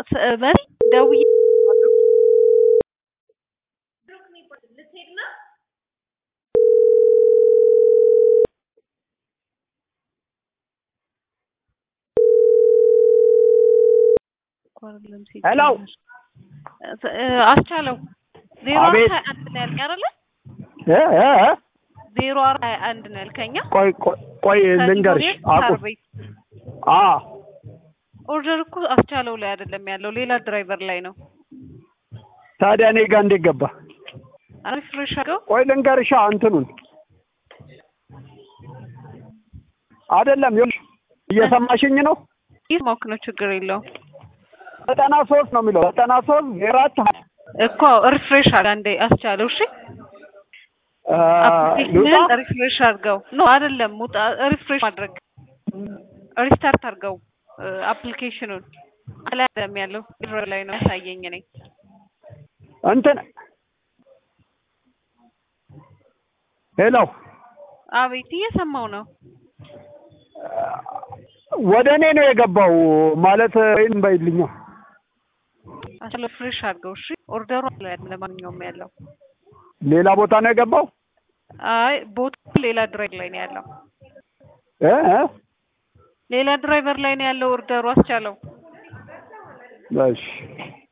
መሪ ደውዬ ሄሎ አስቻለው ዜሮ አቤት። ሀያ አንድ ነው ያልከኝ አይደለ? እ እ እ ዜሮ አራት ሀያ አንድ ነው ያልከኛ ቆይ ቆይ ቆይ ልንገርሽ አቁ ቤት አ ኦርደር እኮ አስቻለው ላይ አይደለም ያለው ሌላ ድራይቨር ላይ ነው። ታዲያ እኔ ጋር እንዴት ገባ? ሪፍሬሽ አድርገው ቆይ ልንገርሻ እንትኑን አይደለም ይኸውልሽ እየሰማሽኝ ነው? ይስማክ ነው ችግር የለውም ዘጠና ሶስት ነው የሚለው ዘጠና ሶስት ዜሮ አራት እኮ ሪፍሬሽ አድርግ አንዴ አስቻለው እሺ አ አፕሊኬሽንን ልውጣ? ሪፍሬሽ አድርገው ኖ አይደለም ውጣ ሪፍሬሽ ማድረግ ሪስታርት አድርገው አፕሊኬሽኑን አላይ አይደለም ያለው ድሮ ላይ ነው ያሳየኝ እኔ እንትን ሄሎ አቤት እየሰማው ነው ወደ እኔ ነው የገባው ማለት ወይም በይልኛ አስቻለው ሪፍሬሽ አድርገው እሺ ኦርደሩ አለ ለማንኛውም ያለው ሌላ ቦታ ነው የገባው አይ ቦቱ ሌላ ድራይቨር ላይ ነው ያለው እ እ ሌላ ድራይቨር ላይ ነው ያለው ኦርደሩ አስቻለው እሺ